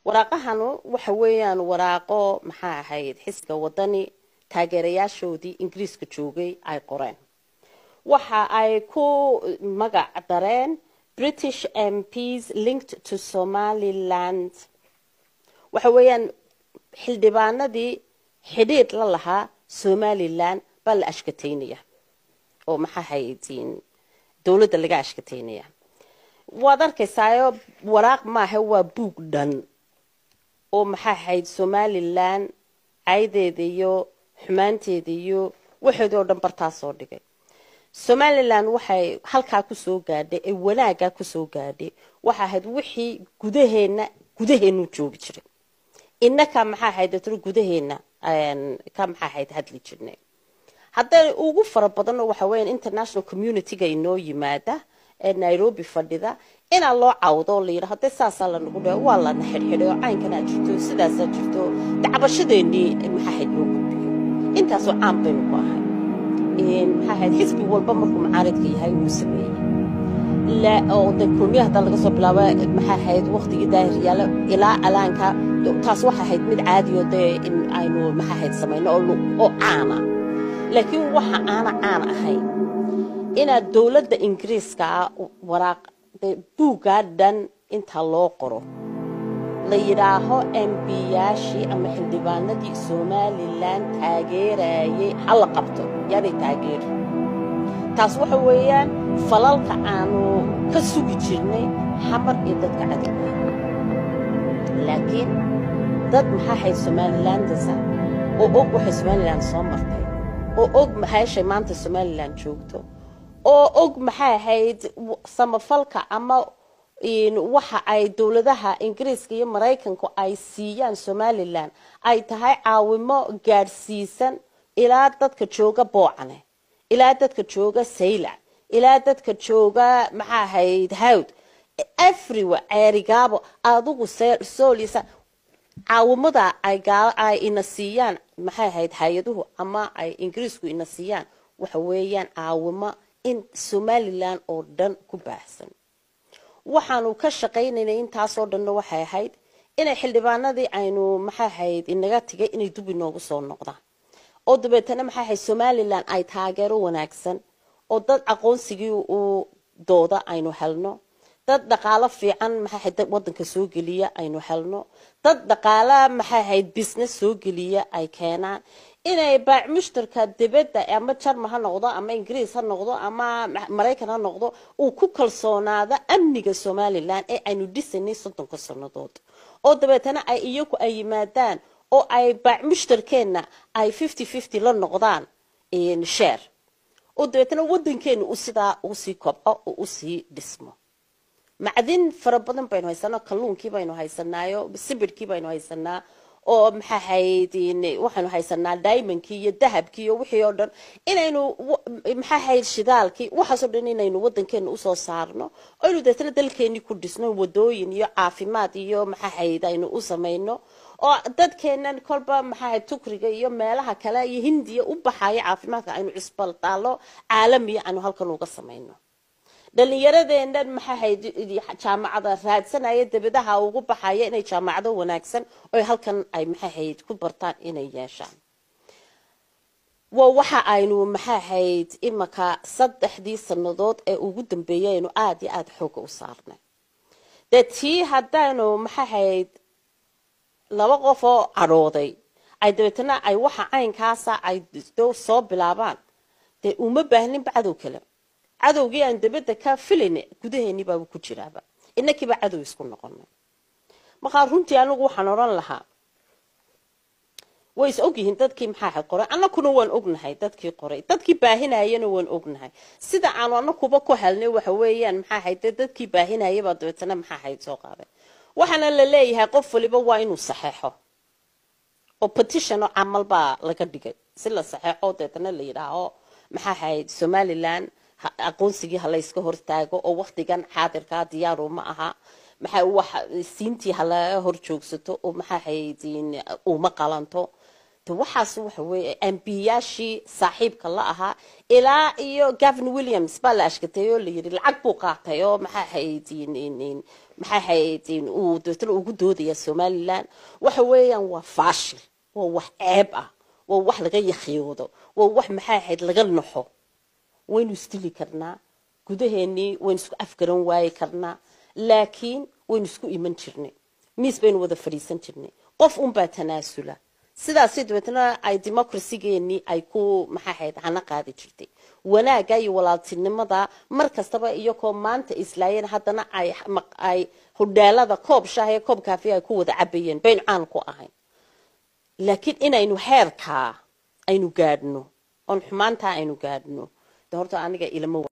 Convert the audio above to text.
waraaqahanu waxa weeyaan waraaqo maxaa ahayd xisbiga wadani taageerayaashoodii ingiriiska joogay ay qoreen waxa ay ku magac dareen british mps linked to somaliland waxa weeyaan xildhibaanadii xidhiidh la lahaa somalilan baa la ashkateynaya oo maxaa haytiin dowladda laga ashkateynaya waad arkaysaayo waraaq maaha waa buug dhan oo maxaa ahayd somalilan caydeeda iyo xumaanteeda iyo waxeeda oo dhan bartaa soo dhigay somalilan waxay halkaa kusoo gaadhay ee wanaaggaa kusoo gaadhay waxa ahayd wixii gudaheena gudaheenu joogi jiray innaka maxaa ahayd datro gudaheena ka maxaa ahayd hadli jirnay hadday ugu fara badanoo waxa weeyaan international community-ga inoo yimaada ee nairobi fadhida inaa loo cawdo oo la yidhaho dee saasaa lanagu dhe waa lana xidhxidhay oo caynkanaa jirto sidaasaa jirto dacbashadeenii maxaa ahayd loo gudbiyo intaasoo caan baynu ku ahay maxaa ahayd xisbi walba markuu macaaridka yahay wuu sameeyey oo de kulmiya haddaa laga soo bilaabo maxaa ahayd waktigii daahiryaala ilaa alaanka taas waxa ahayd mid caadiyo dee in aynu maxaa ahayd samayno oo caana laakiin waxa aana caan ahayn inaad dowladda ingiriiska ah waraaq buuggaa dhan inta loo qoro la yidhaaho embiyaashii ama xildhibaanadii somalilan taageerayay hala qabto yaanay taageeri taas waxa weeyaan falalka aanu ka sugi jirnay xamar iyo dadka cadowga laakiin dad maxaa ahayd somalilandasa oo og waxay somalilan soo martay oo og maxaashay maanta somalilan joogto oo og maxay ahayd samafalka ama waxa ay dowladaha ingiriiska iyo maraykanku ay siiyaan somalilan ay tahay caawimo gaadhsiisan ilaa dadka jooga boocane ilaa dadka jooga saylac ilaa dadka jooga maxaa ahayd hawd everywhere ceerigaabo adigu soolisa caawimada ay ina siiyaan maxay ahayd hay-aduhu ama ay ingiriisku ina siiyaan waxa weeyaan caawimo in somalilan oo dhan ku baahsan waxaanu ka shaqaynaynay intaasoo dhanna waxay ahayd inay xildhibaanadii aynu maxay ahayd inaga tigay inay dub inoogu soo noqdaan oo dabeetana maxay ahayd somalilan ay taageero wanaagsan oo dad aqoonsigii uu dooda aynu helno dad dhaqaalo fiican maxay ahayd wadanka soo geliya aynu helno dad dhaqaala maxay ahayd business soo geliya ay keenaan inay baac mushtarka dibadda ama jarma ha noqdo ama ingiriis ha noqdo ama maraykan ha noqdo uu ku kalsoonaado amniga somalilan ee aynu dhisanay soddonka sannadood oo dabeetana ay iyagu ay yimaadaan oo ay baac mushtarkeenna ay fifty fifty la noqdaan sheer oo dabeetana wadankeena u sidaa usii kobco oo usii dhismo macdin fara badan baynu haysanaa kalluunkii baynu haysanaayo sibidhkii baynu haysanaa oo maxaa ahayd waxaynu haysanaa diamondkii iyo dahabkii iyo wixii oo dhan inaynu maxaa ahayd shidaalkii waxaasoo dhan inaynu wadankeena usoo saarno aynu deetana dalkeenii ku dhisno wadooyin iyo caafimaad iyo maxaa ahayd aynu u samayno oo dadkeenan kolba maxaa ahayd tukriga iyo meelaha kale iyo hindiya u baxaya caafimaadka aynu cisbaltaalo caalamiya aynu halkan uga samayno dhalinyaradeenan maxaa ahayd jaamacada raadsanaya dabadaha ugu baxaya inay jaamacado wanaagsan oo halkan ay maxaa ahayd ku bartaan inay yeeshaan waa waxa aynu maxaa ahayd imaka saddexdii sannadood ee ugu dambeeyay aynu aada iyo aada xooga u saarnay dee tii haddaynu maxaa ahayd laba qof oo cadhooday ay dabeetana ay waxa caynkaasa ay soo bilaabaan dee uma baahninba cadow kale cadowgii aan dabadda ka filayna gudaheennii baaba ku jiraaba inakiiba cadow isku noqonay markaa runtii anigu waxaan odhan lahaa way is ogyihiin dadkii maxaa qoray annakuna waan ognahay dadkii qoray dadkii baahinayana waan ognahay sida aanu anakuba ku helnay waxa weeyaan maxaa ahayd dadkii baahinayabaa dabeetana maxaa ahayd soo qaaday waxaana la leeyahay qof waliba waa inuu saxeexo oo petition oo camal baa laga dhigay si la saxeexo dabeetana la yidhaaho maxaa ahayd somalilan aqoonsigii halayska hortaago oo waktigan xaadirkaa diyaaru ma aha maxaa wax siintii hala hor joogsato oo maxaa ahayd uma qalanto de waxaas waxa weeye ambiyaashii saaxiibka la ahaa ilaa iyo gavin williams baa la ashkatay oo la yidhi lacag buu qaatay oo maxaa haydin maxaa haydin uu dabeetana ugu doodaya somaliland waxa weeyaan waa faashil waa wax ceeb ah waa wax laga yakhiyoodo waa wax maxaa ahayd laga naxo waynu isdili karnaa gudaheenii waynu isku afgaran waayi karnaa laakiin waynu isku iman jirnay miis baynu wada fadhiisan jirnay qof unbaa tanaasula sidaasi dabeetna ay democracygeenii ay ku maxaa ahayd hana qaadi jirtay wanaagga iyo walaaltinimada mar kastaba iyagoo maanta islaayeen haddana ay ay hodhaalada koob shaah ee koob kaafiya ay ku wada cabayeen baynu caan ku ahayn laakiin inaynu heerkaa aynu gaadhno oon xumaantaa aynu gaadhno de horta aniga ilama